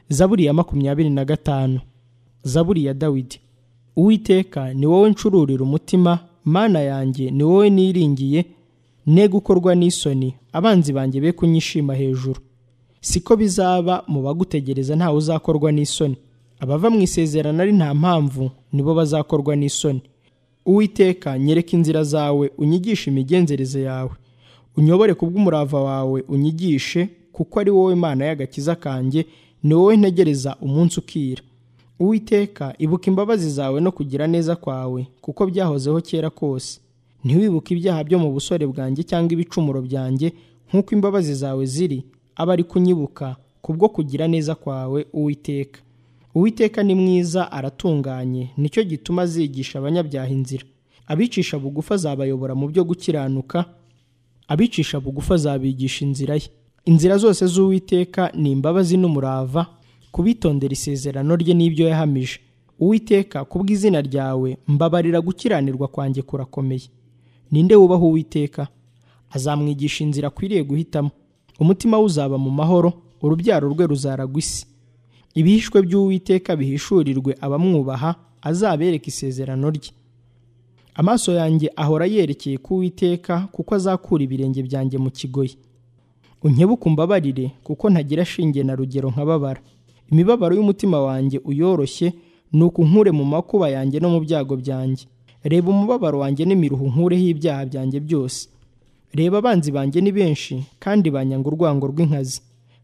zaburi ya makumyabiri na gatanu zaburi ya dawidi uwiteka ni wowe ncururira umutima mana yanjye ni wowe niringiye ne gukorwa n'isoni abanzi banjye be kunyishima hejuru siko bizaba mu bagutegereza ntawe uzakorwa n'isoni abava mu isezerano ari nta mpamvu nibo bazakorwa n'isoni uwiteka nyereka inzira zawe unyigishe imigenzereze yawe unyobore ku bw'umurava wawe unyigishe kuko ari wowe mana y'agakiza kanjye ni wowe ntegereza umunsi ukira uwiteka ibuka imbabazi zawe no kugira neza kwawe kuko byahozeho kera kose ntiwibuke ibyaha byo mu busore bwanjye cyangwa ibicumuro byanjye nk'uko imbabazi zawe ziri aba ari kunyibuka kubwo kugira neza kwawe uwiteka uwiteka ni mwiza aratunganye nicyo gituma azigisha abanyabyaha inzira abicisha bugufa azabayobora mu byo gukiranuka abicisha bugufa azabigisha inzira ye inzira zose z'uwiteka ni imbabazi n'umurava kubitondera isezerano rye n'ibyo yahamije uwiteka kubw'izina ryawe mbabarira gukiranirwa kwanjye kurakomeye ninde wubaha uwiteka azamwigisha inzira akwiriye guhitamo umutima we uzaba mu mahoro urubyaro rwe ruzaragwa isi ibihishwe by'uwiteka bihishurirwe abamwubaha azabereka isezerano rye amaso yanjye ahora yerekeye ku Uwiteka kuko azakura ibirenge byanjye mu kigoyi unkebuke umbabarire kuko ntagira shinge na rugero nkababara imibabaro y'umutima wanjye uyoroshye ni ukunkure mu makuba yanjye no mu byago byanjye reba umubabaro wanjye n'imiruho nkureho ibyaha byanjye byose reba abanzi banjye ni benshi kandi banyanga urwango rw'inkazi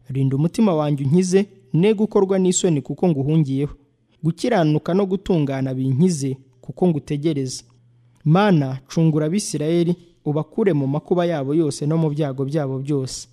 rinda umutima wanjye unkize ne gukorwa n'isoni kuko nguhungiyeho gukiranuka no gutungana binkize kuko ngutegereza mana cungura abisirayeli ubakure mu makuba yabo yose no mu byago byabo byose